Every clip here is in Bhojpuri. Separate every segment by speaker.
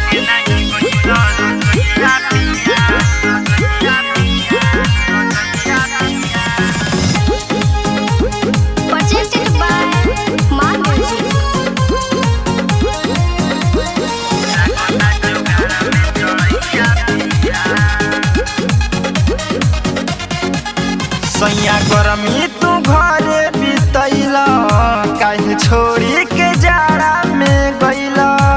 Speaker 1: Presented by My Music.
Speaker 2: सैया गरमी तू घरे बितैल काहे छोड़ी के जाड़ा में गैल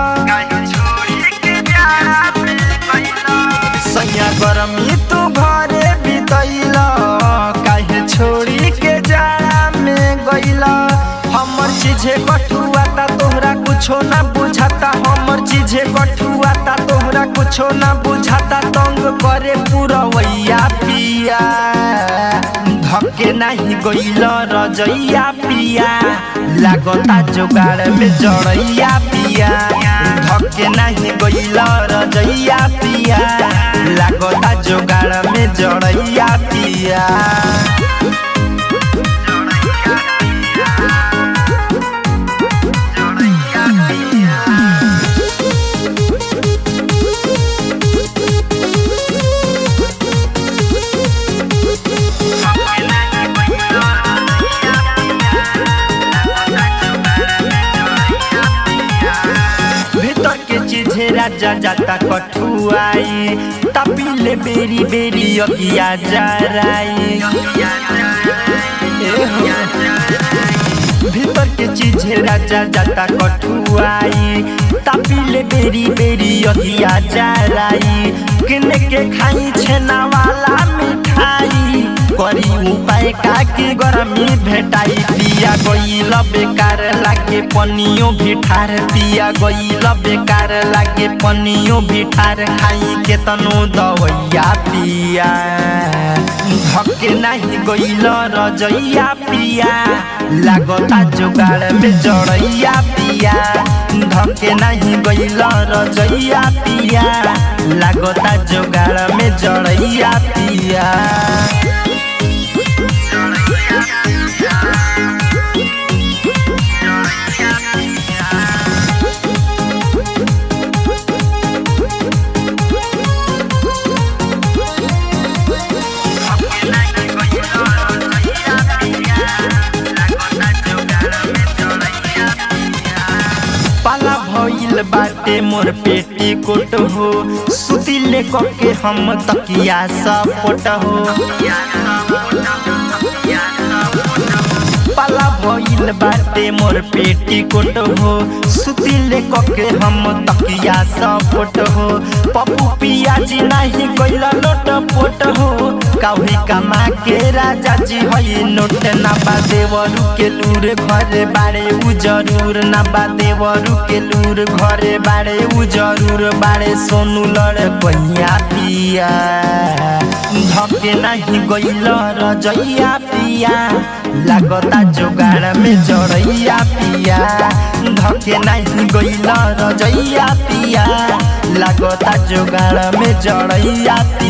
Speaker 2: सैया गरमी तू घरे बितैल काहे छोड़ी के जाड़ा में गैल हमर चीजे कठुआ ता तोहरा कुछो ना बुझाता हमर चीजे कठुआ ता तोहरा कुछो ना बुझाता तंग करे पुरवैया पिया धके नाही गइल रजैया पिया लागता जोगाड़ में जड़ैया पिया धके नाही गइल रजैया पिया लागता जोगाड़ में जड़ैया पिया भीतर के चीजे राजा जाता कठुआई तपीले बेरी बेरी अगिया जराई ए हो। भीतर के चीजे राजा जाता कठुआई तपीले बेरी बेरी अगिया जराई किने के खाई छेना वाला मिठाई करी उपाय का की गरमी भेटाई पिया गइल बेकार लागे पनियो भी ठार पिया गइल बेकार लागे पनियो भी ठार खाई के तनो दवैया पिया धके नाही गइल रजैया पिया लागता जोगाड़ में जड़ैया पिया धके नाही गइल रजैया पिया लागता जोगाड़ में जड़ैया पिया पाला भइल बाटे मोर पेटी कोट हो सुतिले के हम तकिया सपोट हो पाला भइल बाटे मोर पेटी कोट हो सुतिले के हम तकिया सपोट हो पप्पू पियाजी नाही गइल लोट पोट हो काउरी कमा के राजा जी हई नोट ना बा देवरू के लूर घरे बाड़े उ जरूर ना बा देवरू के लूर घरे बाड़े उ जरूर बाड़े सोनू लड़ पहिया पिया धके नाही गइल रजैया पिया लागता जोगाड़ में जड़ैया पिया धके नाही गइल रजैया पिया लागता जोगाड़ में जड़ैया पिया